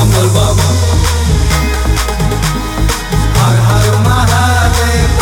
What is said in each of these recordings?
बम बम हर हर महादेव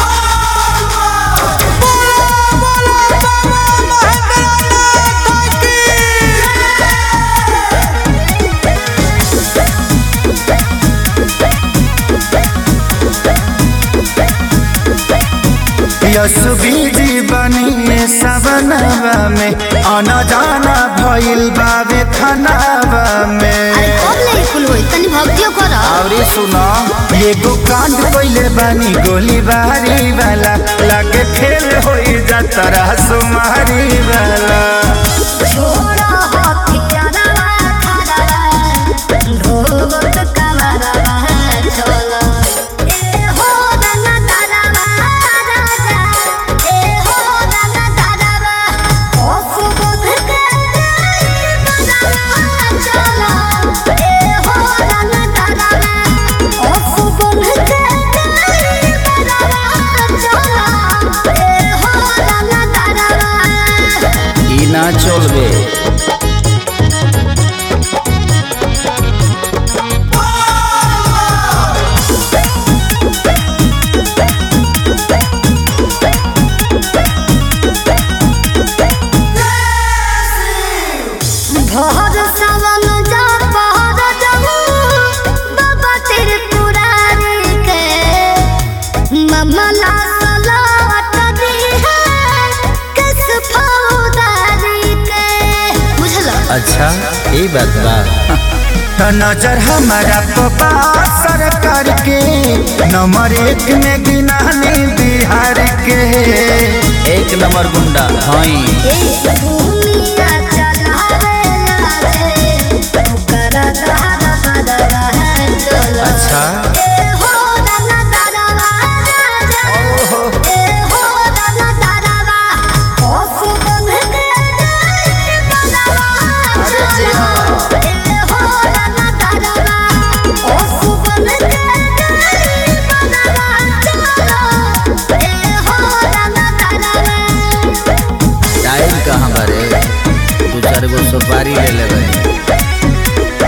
यसुबीजी बनी सवनवा में आना जाना भइल बावे खनावा में अरे कब ले कुल होई तनी भक्तियो कर अरे सुनो एगो कांड कइले बानी गोली बारी वाला लगे खेल होई जातरा सुमारी वाला छोड़ा हथियारवा खड़ावा ढोबत कमरवा चलो ए हो रंगा तारावा राजा ए हो रंगा तारावा ओ सुबोध के बजावा चलो ए हो रंगा तारावा ओ सुबोध के बजावा चलो ए हो रंगा तारावा ई ना चलबे भोर सावन जा पहर जाऊ बाबा तेरे पुरारी के ममला सलावत दी है किस फौदारी के बुझल अच्छा ई बात बा तो नजर हमारा पपा सरकार के नंबर एक में गिनानी बिहार के एक नंबर गुंडा हई ए दुनिया चलावे लागे ओकर दहर बदला है चलो अच्छा ए हो दाना दादावा राजा ए हो दाना दादावा ओ सुगंध के बदावा चलो ए हो दाना दादावा ओ सुगंध के बदावा चलो ए हो दाना दादावा टाइम कहाँ बारे दू चार गो सुपारी ले लेबै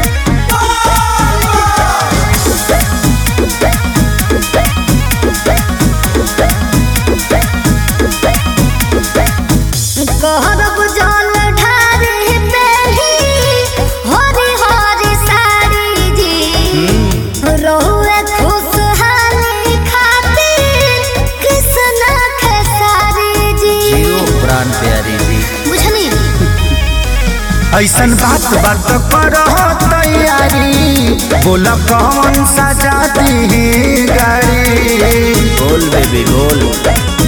कहरब जल ढारी पेली हरी हरी साड़ी जी रहुए खुशहाली खातिर कृष्ण खेसारी जी जियो प्राण प्यारी जी बुझनी ऐसन बात बात करो तैयारी बोल कौन सा जाती गाड़ी बोल बेबी बोल